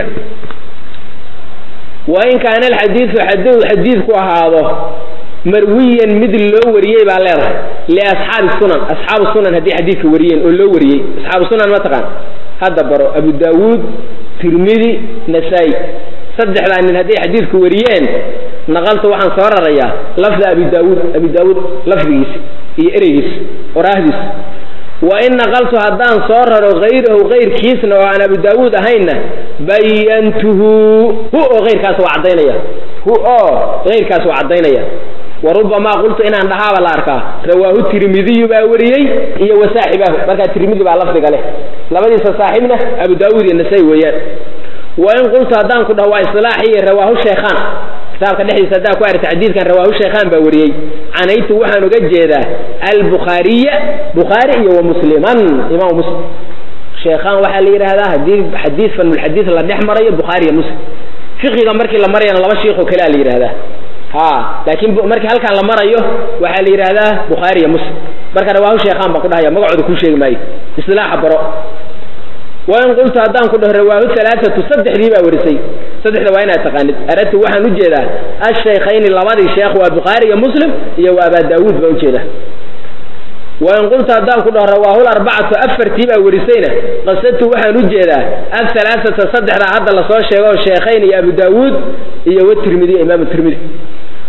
wa in kaana alxadiidu hadduu xadiidku ahaado marwiyan mid loo wariyey baa leedahay liasxaabi sunan asxaabu sunan haddii xadiidka wariyeen oo loo wariyey asxaabu sunan ma taqaan hadda baro abu daawuud tirmidi nasaa-i saddexdaa nin hadday xadiidku wariyeen naqaltu waxaan soo rarayaa lafda abi daawuud abi daawuud lafdigiisa iyo ereygiisa oraahdiisa wa in naqaltu haddaan soo raro hayrahu kayrkiisna oo aan abu daawuud ahaynna bayantuhu hu oo hayrkaas waa caddaynaya hu oo hayrkaas waa caddaynaya wa rubamaa qultu inaan dhahaaba la arkaa rawaahu tirmidiyu baa wariyey iyo wasaaxibaahu markaa tirmidi baa lafdiga leh labadiisa saaxiibna abu daawuud iyo nasaa-i weeyaan wa in qultu haddaan ku dhaho waa isilaaxi iyo rawaahu sheekhaan kitaabka dhexdiisa haddaa ku aragta xadiidkan rawaahu sheekhaan baa wariyey canaytu waxaan uga jeedaa albukhaariya bukhaari iyo wa musliman imaam muslim sheekhaan waxaa la yidhaahdaa haddii xadiid fanulxadiid la dhex marayo bukhaari iyo muslim fiqiga markii la marayana laba shiikoo kalea la yidhahdaa ha laakiin markii halkaan la marayo waxaa la yidhaahdaa bukhaari iyo muslim marka rawaahu sheekhaan baan ku dhahaya magacooda kuu sheegi maayo isilaaxa baro wain qultu haddaan ku dhaho rawaahu alaaatu saddexdii baa warisay saddexda waa inaad taqaanid aradtu waxaan u jeedaa ashaykhayni labadii sheekh waa bukhaari iyo muslim iyo waa abaa daawuud baan ujeedaa wain qultu haddaan ku dhaho rawaahu larbacatu afartii baa warisayna qasadtu waxaan u jeedaa ahalaaata saddexdaa hadda lasoo sheego sheekhayn iyo abu daawuud iyo watirmidi imaamu tirmidi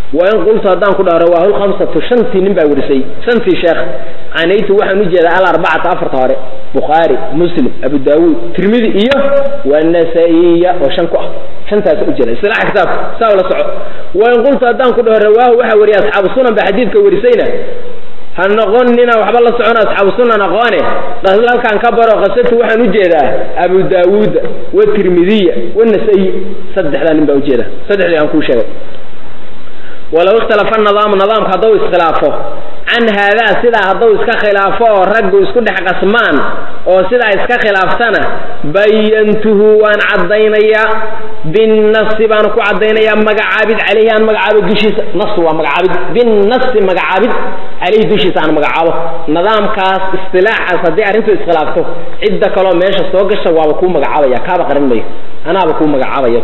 wain qultu haddaan ku dhaho rawaahu lkhamsatu shantii nin baa warisay shantii sheekh canaytu waxaan ujeedaa alarbacata afarta hore bukhaari muslim abu daawuud tirmidi iyo wanasa-iya oo shan ku ah shantaas ujeeda isilaaxa kitaabka saa la soco wain qultu haddaan ku dhaho rawaahu waxaa wariya asxaabu sunan baa xadiidka warisayna ha noqonina waxba la socon asxaabu sunan aqoone halkaan ka baro qasatu waxaan ujeedaa abu daawuuda watirmidiya wanasa-i saddexdaa nin baa ujeeda saddexdii aan kuu sheegay walow ikhtalafa nidaamu nidaamka hadduu iskhilaafo can haadaa sidaa hadduu iska khilaafo oo raggu isku dhex qasmaan oo sidaa iska khilaaftana bayantuhu waan caddaynayaa binnasi baan ku caddaynayaa magacaabid caleyhi aan magacaabo dushiisa nas waa magacaabid binnasi magacaabid caleyhi dushiisa aan magacaabo nidaamkaas istilaaxaas haddii arrintu iskhilaafto cidda kaloo meesha soo gasha waaba kuu magacaabaya kaaba qaran mayo anaaba kuu magacaabaya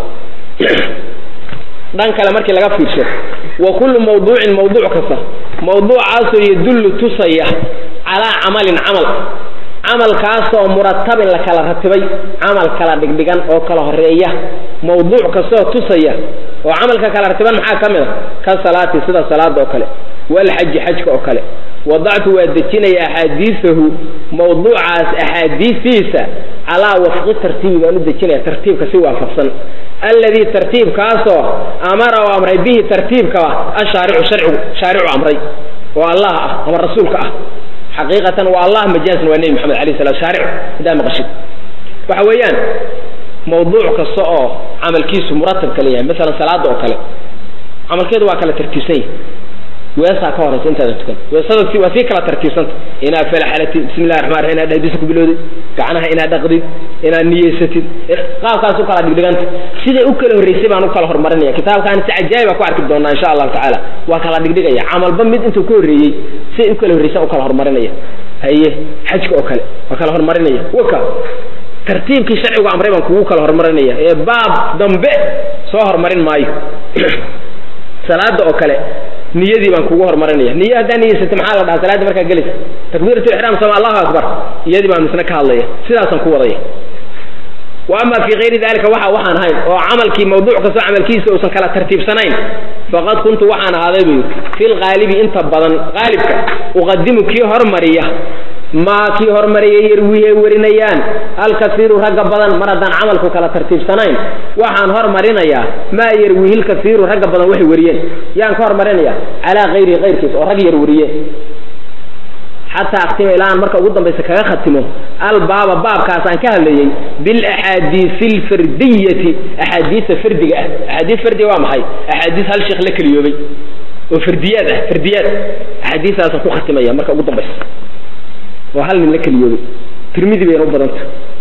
dhan kale markii laga fiirsho wa kullu mawduucin mawduuc kasta mawduucaasoo yadullu tusaya calaa camalin camal camalkaasoo muratabin la kala ratibay camal kala dhigdhigan oo kala horeeya mawduuc kastoo tusaya oo camalka kala ratiban maxaa ka mid a ka salaati sida salaada oo kale walxaji xajka oo kale wadactu waa dejinaya axaadiisahu mawduucaas axaadiistiisa calaa wafqi tartiibi baan u dejinaya tartiibka si waafaqsan alladii tartiibkaasoo amara u amray bihi tartiibkaba ashaaricu sharcigu shaaricu amray oo allah ah ama rasuulka ah xaqiiqatan waa allah majaasna waa nebi maxamed alayh salam shaaric haddaa maqashid waxa weeyaan mawduuc kasta oo camalkiisu muratabka leeyahay masalan salaada oo kale camalkeedu waa kala tartiibsan yahay weesaa ka horaysa intaadan tukan weesada waa sii kala tartiibsanta inaad falaxalatid bismi llahi raxman raxim inaad dhadisa ku bilowdid gacnaha inaad dhaqdid inaad niyeysatid qaabkaas u kala dhigdhiganta siday u kala horreysay baan u kala horumarinaya kitaabkaan si cajaayiba ku arki doonaa insha allahu tacaala waa kala dhigdhigaya camalba mid intuu ka horreeyey siday u kala horreysan u kala horumarinaya haye xajka oo kale waa kala horumarinaya waka tartiibkii sharcigu amray baan kugu kala horumarinaya ee baab dambe soo horumarin maayo salaada oo kale niyadii baan kugu horumarinaya niyo haddaa niyeysata maxaa la dhahaa salaadii markaa gelaysa takbiirat lixraam sama allahu akbar iyadii baan misna ka hadlaya sidaasaan ku wadaya wa ama fii kayri dalika waxa waxaan ahayn oo camalkii mawduuc kastoo camalkiisa uusan kala tartiibsanayn faqad kuntu waxaan ahaaday buu fi lqaalibi inta badan qaalibka uqadimu kii hormariya maa kii hormariyay yarwihi ay warinayaan alkaiiru ragga badan mar haddaan camalku kala tartiibsanayn waxaan hormarinayaa maa yarwihi lkaiiru ragga badan waxay wariyeen yaan ka hormarinaya calaa kayrihi kayrkiis oo rag yar wariyeen xataa aktima ilaa aan marka ugu dambaysa kaga khatimo albaaba baabkaas aan ka hadlayey bilaxaadiisi alfardiyati axaadiisa fardiga ah axaadiis fardiga waa maxay axaadiis hal sheekh la keliyoobay oo fardiyaad ah fardiyaad axaadiistaasaan ku khatimaya marka ugu dambaysa oo hal nin la keliyoobay tirmidi bayna u badanta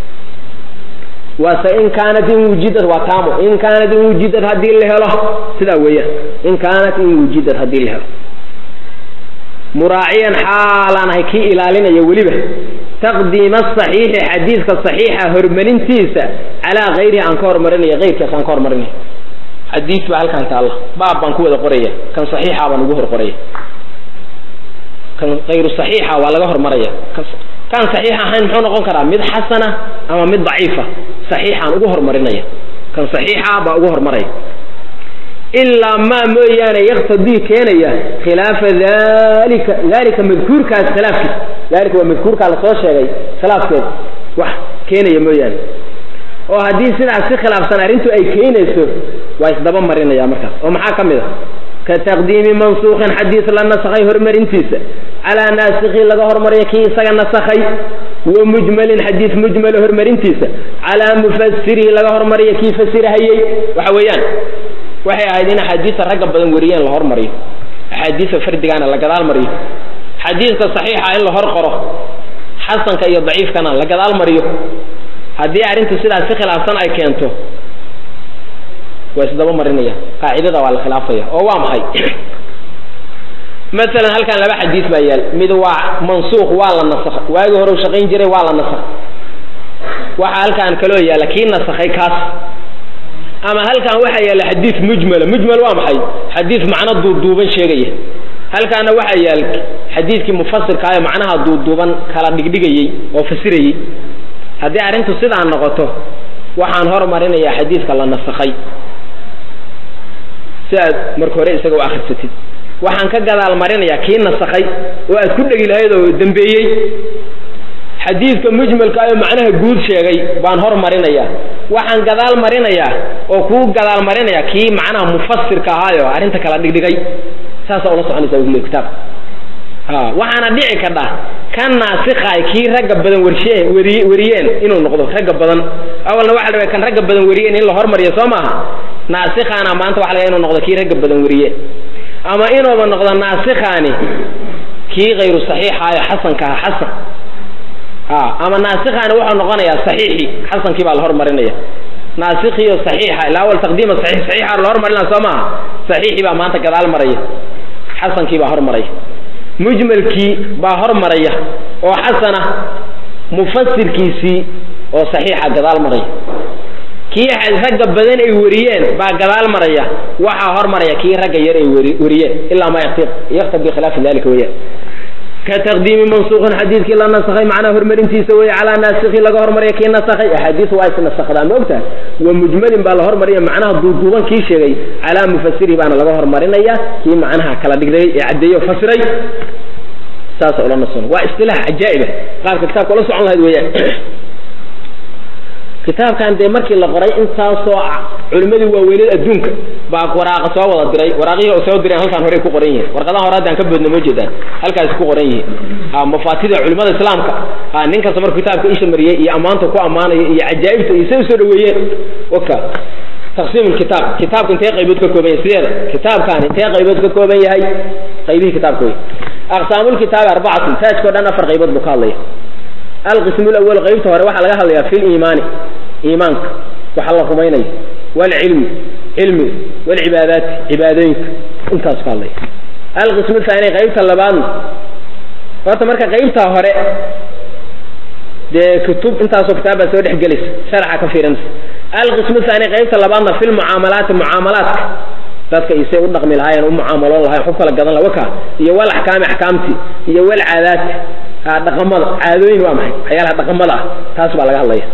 waase in kaanat in wujidad waa taamo in kaanat in wujidad haddii la helo sidaa weeyaan in kaanat in wujidad haddii la helo muraaciyan xaalaan ahay kii ilaalinaya weliba taqdiima asaxiixi xadiidka saxiixa horumarintiisa calaa kayrihi aan ka horumarinaya kayrkaas aan ka horumarinaya xadiis baa halkaan taalla baab baan ku wada qoraya kan saxiixa baan ugu hor qoraya kan kayru saxiixa waa laga hormaraya kan saxiix ahayn muxuu noqon karaa mid xasana ama mid daciifa saxiixaan ugu hormarinaya kan saxiixa baa ugu hormaraya ilaa maa mooyaane yaktadii keenaya khilaafa dalika dalika madkuurkaas khilaafkiisa dalika waa madkuurkaa lasoo sheegay khilaafkeeda wax keenaya mooyaane oo haddii sidaas si khilaafsan arrintu ay keenayso waa isdaba marinaya markaas oo maxaa ka mid a ka taqdiimi mansuuqin xadiis la nasakhay horumarintiisa calaa naasikhi laga hormariyo kii isaga nasakhay wa mujmalin xadiis mujmala horumarintiisa calaa mufasirihi laga hormariyo kii fasirahayey waxa weeyaan waxay ahayd in axaadiista ragga badan wariyeen la hormariyo axaadiista fardigaana la gadaal mariyo xadiiska saxiixa in la hor qoro xasanka iyo daciifkana la gadaal mariyo haddii arrintu sidaas si khilaafsan ay keento waa isdaba marinaya qaacidada waa la khilaafaya oo waa maxay masalan halkan laba xadiis baa yaal mid waa mansuuq waa la nasakh waagi hore u shaqayn jiray waa la nasakh waxa halkan kaloo yaalla kii nasakhay kaas ama halkan waxaa yaalla xadiis mujmala mujmal waa maxay xadiis macno duuduuban sheegaya halkaana waxaa yaal xadiiskii mufasirkaayo macnaha duuduuban kala dhigdhigayey oo fasirayey haddii arrintu sidaa noqoto waxaan hormarinayaa xadiiska la nasakhay si aad marka hore isaga u akhrisatid waxaan ka gadaal marinayaa kii nasakhay oo aad ku dhegi lahayd oo dambeeyey xadiidka mujmalka ayoo macnaha guud sheegay baan hor marinayaa waxaan gadaal marinayaa oo kuu gadaal marinayaa kii macnaha mufasirka ahaayo arrinta kala dhigdhigay saasaa ula soconaysa wle kitaabka a waxaana dhici kadha kan naasikaay kii ragga badan warshe wari wariyeen inuu noqdo ragga badan awalna waxa la kan ragga badan wariyeen in la hormariyo soo maaha naasikaana maanta waxa laga inuu noqdo kii ragga badan wariye ama inuuba noqdo naasikaani kii kayru saxiixaayo xasanka aha xasan ama naasikaani wuxuu noqonayaa saxiixi xasankii baa la hormarinaya naasikiyo saxiixa ilaa awal taqdiima saxiix saxiixa la hormarinaa soo maaha saxiixii baa maanta gadaal maraya xasankii baa hormaraya mujmalkii baa hormaraya oo xasana mufasirkiisii oo saxiixa gadaal maraya kii ragga badan ay wariyeen baa gadaal maraya waxaa hormaraya kii ragga yar ay wariyeen ilaa ma yaktab bikhilaafi dalika weyaan ka taqdiimi mansuuqin xadiidkii la nasakhay macnaha hormarintiisa weye calaa naasikhi laga hormariya kii nasakhay axaadiis waa isnasakdaa ma ogtahay wa mujmalin baa la hormariya macnaha duuduuban kii sheegay calaa mufasirihi baana laga hormarinaya kii macnaha kala dhigday ee caddeeyo fasiray saasa ula nason waa istilaax cajaa'iba qaabka kitaabka ula socon lahayd weeyaan kitaabkan dee markii la qoray intaasoo culimmadii waaweyneed adduunka baa waraaqa soo wada diray waraaqihii oo soo direen halkaan horey ku qoran yihiin warqadaha hore haddaan ka boodna ma jeedaan halkaasi ku qoran yihiin ha mafaatida culimada islaamka ha nin kasta markuu kitaabka isha mariyey iyo ammaanta ku ammaanaya iyo cajaa'ibta iyo say usoo dhaweeyeen waka taqsiim kitaab kitaabka intee qaybood ka kooban yahay sideeda kitaabkan intee qaybood ka kooban yahay qaybihii kitaabka wey aqsaamulkitaabi arbacatun taajkao dhan afar qaybood buu ka hadlaya alqismu lawal qaybta hore waxaa laga hadlayaa fi liimaani iimaanka waxa la rumaynayo waalcilmi cilmiga waalcibaadaati cibaadooyinka intaasu ka hadlaya alqismu thaani qaybta labaadna horta marka qaybtaa hore dee kutub intaasoo kitaab baa soo dhex gelaysa sharaxa ka fiirinaysa alqismu thaani qaybta labaadna fi lmucaamalaati mucaamalaadka dadka isay u dhaqmi lahaayeen u mucaamaloon lahayen xub kala gadan laha waka iyo wal axkaami axkaamti iyo wal caadaati dhaqamada caadooyin waa maxay waxyaalaha dhaqamada ah taas baa laga hadlaya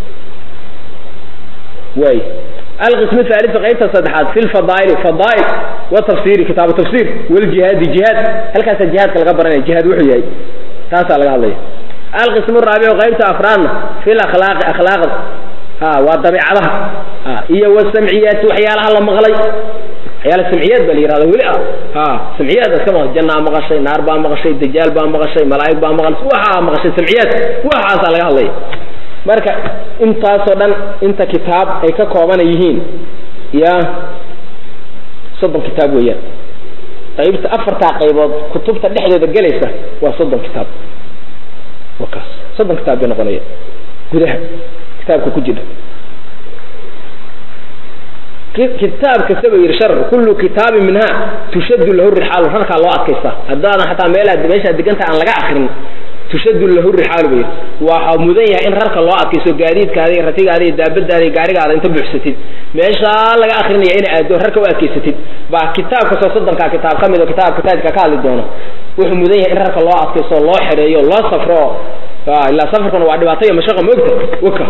way alqismu thaalithu qaybta saddexaad fi lfadaa'ili fadaa'il wa tafsiri kitaabu tafsir waljihaadi jihaad halkaasaa jihaadka laga baranaya jihaad wuxuu yahay taasaa laga hadlaya alqismu raabicu qaybta afraadna fi lakhlaaqi akhlaaqda ha waa dabeicadaha iyo wasamciyaati waxyaalaha la maqlay waxyaala samciyaad baa la yihahda weli ah ha samciyaad iska maqashay jannaa maqashay naar baa maqashay dajaal baa maqashay malaa'ig baa maqashay waxaa maqashay samciyaad waxaasaa laga hadlaya marka intaasoo dhan inta kitaab ay ka koobana yihiin ya soddon kitaab weeyaan qaybta afartaa qaybood kutubta dhexdooda gelaysa waa soddon kitaab wakaas soddon kitaab bay noqonaya gudaha kitaabka ku jira kitaab kasta ba yidhi shar kullu kitaabin minha tushaddu lahu rixaalu rarkaa loo adkaysta haddaadan xataa meelaad meeshaad deganta aan laga akrin tushaddu lahu rixaalu ba yidhi waxaa mudan yahay in rarka loo adkaysto gaadiidkaada iyo ratigaada iyo daabadaada iyo gaarigaada inta buuxsatid meeshaa laga akrinaya ina aado rarka u adkaysatid baa kitaab kastoo soddonkaa kitaab ka mid oo kitaabka taajka ka hadli doono wuxuu mudan yahay in rarka loo adkaysto loo xereeyo loo safro ilaa safarkuna waa dhibaato iyo mashaqa moogta waka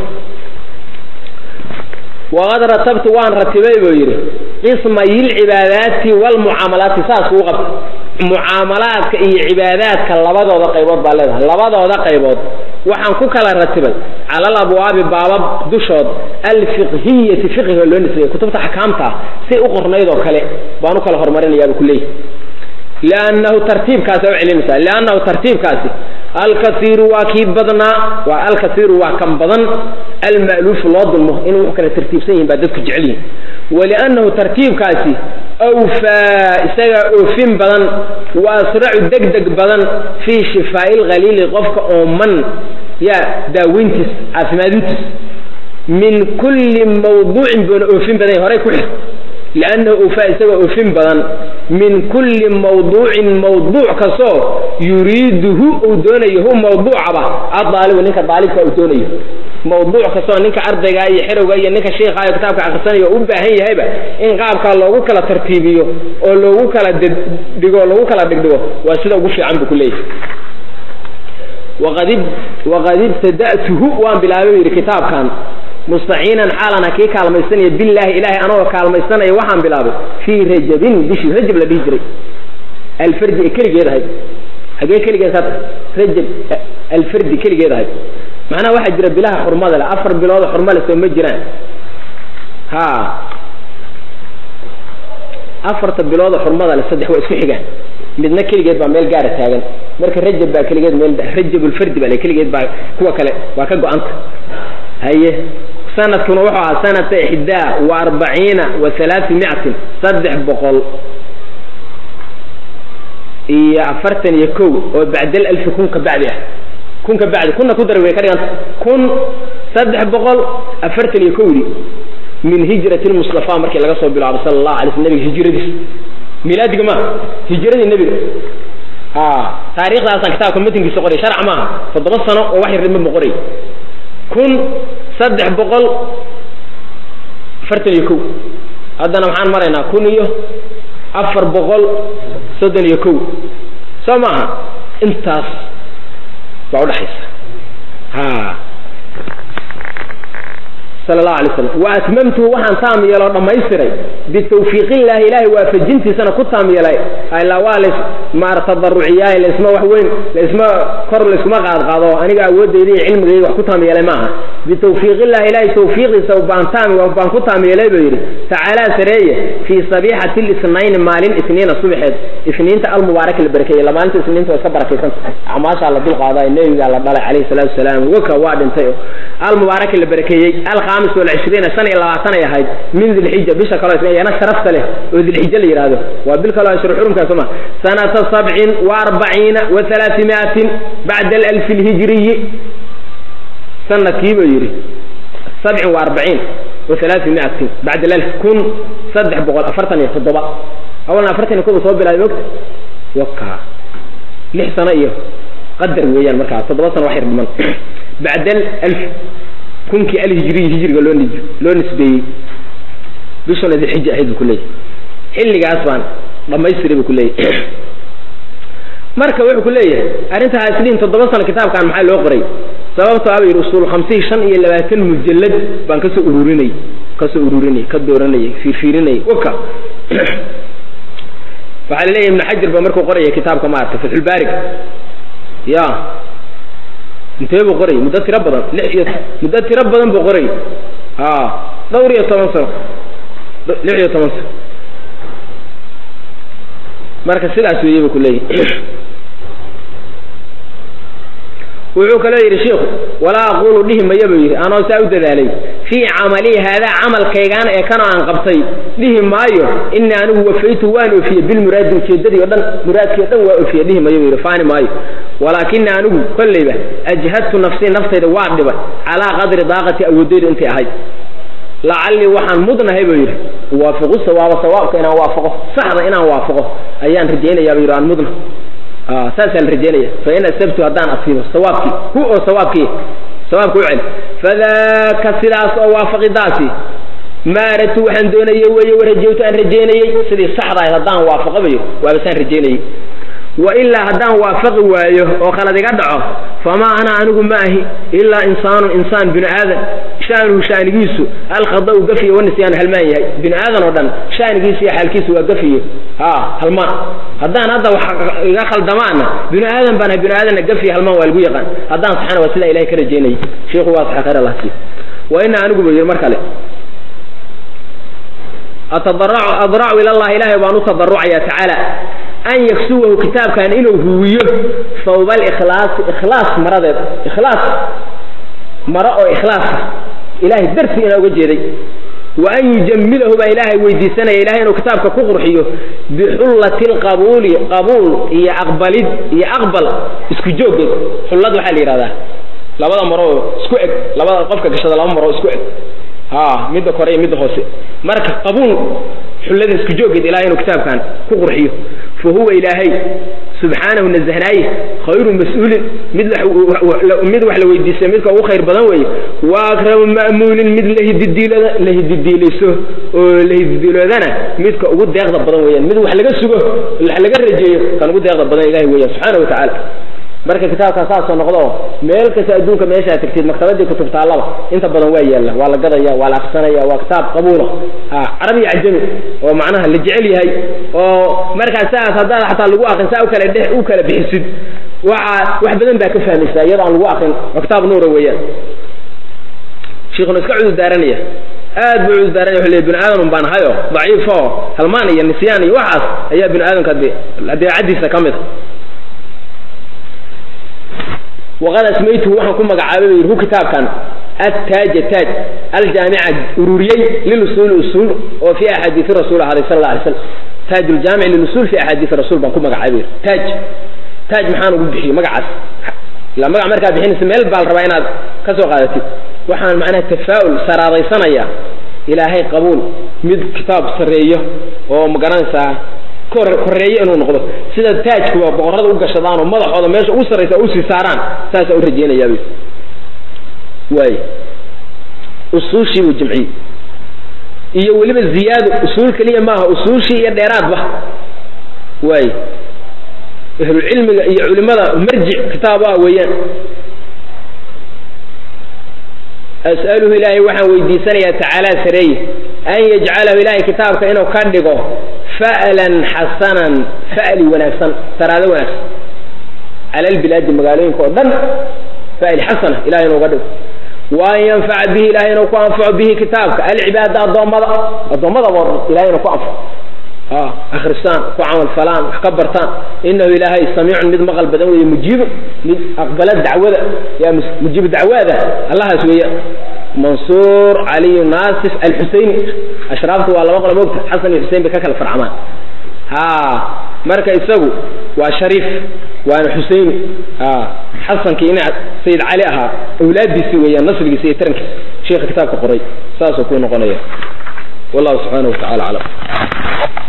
waqad ratabtu waan ratibay buu yidhi qismayi lcibaadaati waalmucaamalaati saas uu qabta mucaamalaadka iyo cibaadaadka labadooda qaybood baa leedahay labadooda qaybood waxaan ku kala ratibay cala alabwaabi baabab dushood alfiqhiyati fiqhiga loo nisbeeyey kutubta axkaamta ah say u qornayd oo kale baan u kala horumarinayaaba kuleeyahy liannahu tartiibkaasa u celinaysaa liannahu tartiibkaasi alkaiiru waa kii badnaa waa alkaiiru waa kan badan alma'luufu loo dulmo inuu wax kala tartiibsan yihin baa dadku jecel yihin waliannahu tartiibkaasi awfaa isagaa oofin badan wa asracu degdeg badan fii shifaa'i lkhaliili qofka ooman yaa daaweyntiis caafimaadintiis min kulli mawduucin buuna oofin badan horay ku xir liannahu awfaa isagoo oofin badan min kulli mawduucin mawduuc kastoo yuriiduhu uu doonayo hu mawduucaba adaalibu ninka daalibka uu doonayo mawduuc kastoo ninka ardayga iyo xerowga iyo ninka shiikhayo kitaabka akhrisanayo u baahan yahayba in qaabkaa loogu kala tartiibiyo oo loogu kala dhigo loogu kala dhigdhigo waa sida ugu fiican buu ku leeyahay waqad waqad ibtada'tuhu waan bilaabay yidhi kitaabkan mustaciinan xaalana kii kaalmaysanaya billaahi ilaahay anagoo kaalmaysanaya waxaan bilaabay fii rajabin bishii rajab la dhihi jiray alfardi ee keligeed ahayd hagee keligeed hadda rajab alfardi keligeed ahayd macnaha waxaa jira bilaha xurmada leh afar bilooda xurma leh soo ma jiraan ha afarta bilooda xurmada leh saddex waa isku xigaan midna keligeed baa meel gaara taagan marka rajab baa keligeed meel rajabulfardi baa le keligeed baa kuwa kale waa ka go-anta haye sanadkuna wuxuu ahaa sanata ixdaa wa arbaciina wa halaati miatin saddex boqol iyo afartan iyo kow oo bacdal alfi kun ka bacdi ah kun ka bacdi kunna ku dar way ka dhiganta kun saddex boqol afartan iyo kowdii min hijrati lmustafa markii laga soo bilaabo sala allahu alay sl nabiga hijradiis milaadiga ma hijradii nebiga a taarikhdaasaan kitaabka matinkiisa qoray sharc maaha toddoba sano oo wax yarnima ma qoray kun saddex boqol afartan iyo kow haddana maxaan maraynaa kun iyo afar boqol soddon iyo kow soo maaha intaas baa udhaxaysa ha sala allahu alay slam wa atmamtuhu waxaan taam yeeloo dhammaystiray bitawfiiq illaahi ilaahay waafajintiisana ku taam yeelay ilaa waa las maar tadaruciyaay laysma wax weyn laysma kor layskuma qaadqaado aniga awoodayda iyo cilmigayga wax ku taam yeelay maaha bitawfiiq illahi ilaahay tawfiiqiisa baan taam baan ku taam yeelay buu yidhi tacaalaa sareeye fii sabiixati lisnayni maalin isniina subaxeed isniinta almubaaraka la barakeeyey la maalinta isniinta waa iska barakaysanta acmaashaa la dulqaaday nebigaa la dhalay calayhi salaatu wasalaam waka waa dhintay almubaaraka la barakeeyey alkhaamis walcishriina shan iyo labaatan ay ahayd min dilxija bisha kaloo isna sharafta leh oo dilxija la yidhaahdo waa bil kaloo ashru xurumkaa soma sanata sabcin wa arbaciina wa halaatimiatin bacda alalfi alhijriyi sanadkii buu yidhi sabcin wa arbaciin wa halaatimiatin bacda alalf kun saddex boqol afartan iyo toddoba awalna afartan iyo kow soo bilaabay mogta waka lix sano iyo qadar weeyaan markaa toddoba sano wax yar dhiman bacda alf kunkii alhijriyi hijriga loo n loo nisbeeyey bishuna dilxija ahayd buu ku leeyahy xilligaas baan dhamaystiray buu ku leeyahy marka wuxuu ku leeyahay arrinta haisliin toddoba sano kitaabkan maxaa loo qoray sababto aba yidhi usuul khamsihi shan iyo labaatan mujallad baan kasoo ururinay kasoo ururinay ka dooranayay fiirfiirinayay waka waxaa laleeyahy ibnu xajar ba markuu qoraya kitaabka maarata fatxulbaarig ya intee buu qoray muddo tiro badan lix iyo muddo tiro badan buu qoray a dhowr iyo toban sano lix iyo toban sano marka sidaas weeye buu ku leeyahy wuxuu kaloo yidhi shiikhu walaa aqulu dhihi maya buu yidhi anoo saa u dadaalay fii camalii haadaa camalkaygaan ee kana aan qabtay dhihi maayo ini anigu wafaytu waan oofiyey bilmuraadi ujeedadii o dhan muraadkii o dhan waa oofiye dhihi mayo buu yidhi faani maayo walaakina anigu kollayba ajhadtu nafsii naftayda waa dhibay calaa qadri daaqati awoodayda intay ahayd lacallii waxaan mudnahay buu yidhi uwaafiqu sawaaba sawaabka inaan waafaqo saxda inaan waafaqo ayaan rajaynayaa buu yidhi aan mudna saasaa la rajaynaya fain asabtu haddaan asiibo sawaabkii hu oo sawaabkii sawaabka u celi fadaaka sidaas oo waafaqidaasi maaratu waxaan doonayey weeye warajawtu aan rajaynayey sidii saxda ahayd haddaan waafaqabayo waabasaan rajaynayey wailaa haddaan waafaqi waayo oo khalad iga dhaco famaa ana anigu ma ahi ilaa insaanu insaan binu aadan shaanuhu shaanigiisu alkhadau gafiyo wanisyaanu halmaan yahay binu aadan oo dhan shaanigiisu iyo xaalkiisu waa gafiyo ha halmaan haddaan hadda wax iga khaldamaana binu aadan baan ahay binu aadanna gafiyo halmaan waa lagu yaqaan haddaan saxana waa sidaa ilahay ka rajaynayay shiikhu waa saxa khayr allah siiyo wa ina anigu buu yidhi mar kale atadaracu adracu ila allah ilaahay baan u tadarucaya tacaala an yaksuwahu kitaabkan inuu huwiyo sawba alikhlaasi ikhlaas maradeed ikhlaas maro oo ikhlaasa ilahay dartii inaa uga jeeday wa an yujamilahu baa ilaahay weydiisanaya ilahay inuu kitaabka ku qurxiyo bixullati lqabuuli qabuul iyo aqbalid iyo aqbal isku jooggeed xullad waxaa la yidhahdaa labada maroo isku eg labada qofka gashada laba maroo isku eg ha midda kore iyo midda hoose marka qabuul xullada isku jooggeed ilahay inuu kitaabkan ku qurxiyo fa huwa ilaahay subxaanahu nazahnaaye khayru mas-uulin mid mid wax la weydiisay midka ugu khayr badan weeye wa akramu ma'muulin mid lahididiilada lahididiilayso oo lahididiiloodana midka ugu deeqda badan weeyaan mid wax laga sugo wax laga rajeeyo kan ugu deeqda badan ilahay weeyaan subxaana wa tacaala marka kitaabkaa saasoo noqdo meel kasta adduunka meeshaa tagtid maktabadii kutub taallaba inta badan waa yaalla waa la gadaya waa la aksanaya waa kitaab qabuula ha carabi iyo cajami oo macnaha la jecel yahay oo markaas saas haddaad xataa lagu akrin saa ukala dhe u kala bixisid waxa wax badan baa ka fahmaysaa iyadoo aan lagu akrin waa kitaab nuura weeyaan shiikhuna iska cudur daaranaya aad buu cudur daaranaya wuxuu leeyahy bini aadam baan ahayo daciif oo halmaan iyo nisyaan iyo waxaas ayaa bini aadamka adeecadiisa ka mid a waqad asmaytuhu waxaan ku magacaabay bay yidhi hu kitaabkan attaaja taaj aljaamica ururiyey lilusuuli usuul oo fi axaadiisi rasuul ahaaday sal alla alay slam taaj ljaamic lilusuul fi axaadiisi rasuul baan ku magacaabay yidhi taaj taaj maxaan ugu bixiyey magacaas ilaa magac markaad bixinaysa meel baa la rabaa inaad ka soo qaadatid waxaan macnaha tafaa'ul saraadaysanaya ilaahay qabuul mid kitaab sarreeyo oo magaranaysaa koreeye inuu noqdo sida taajkuba boqorrada u gashadaan oo madaxooda meesha ugu sarraysa usii saaraan saasaa u rajeynayaabay waay usuushii buu jimciyey iyo weliba ziyaado usuul keliya maaha usuushii iyo dheeraadba waay ahlulcilmiga iyo culimada marjic kitaabaha weeyaan as'aluhu ilaahay waxaan weydiisanayaa tacaalaa sareeye an yajcalahu ilaahay kitaabka inuu ka dhigo fa'lan xasanan fa'li wanaagsan saraado wanaagsan cala albilaadi magaalooyinka oo dhan fa'li xasana ilahay inuuga dhigo wa an yanfaca bihi ilahay inuu ku anfaco bihi kitaabka alcibaada addoommada addoommadaba ilahay inuu ku anfaco akristaan ku camal falaan wax ka bartaan inahu ilaahay samiicun mid maqal badan weeye mujiibun mid aqbala dacwada yaa mujiibu dacwaada allahaas weeya mansuur caliyu naasif alxuseyni ashraaftu waa laba qolo mogta xasan iyo xusein bay ka kala farcamaan ha marka isagu waa shariif waana xuseyni xasankii ina sayid cali ahaa awlaadiisi weeyaan nasligiisa iyo tarankiisa sheekha kitaabka qoray saasuu ku noqonaya wallahu subxaanahu wa tacala aclam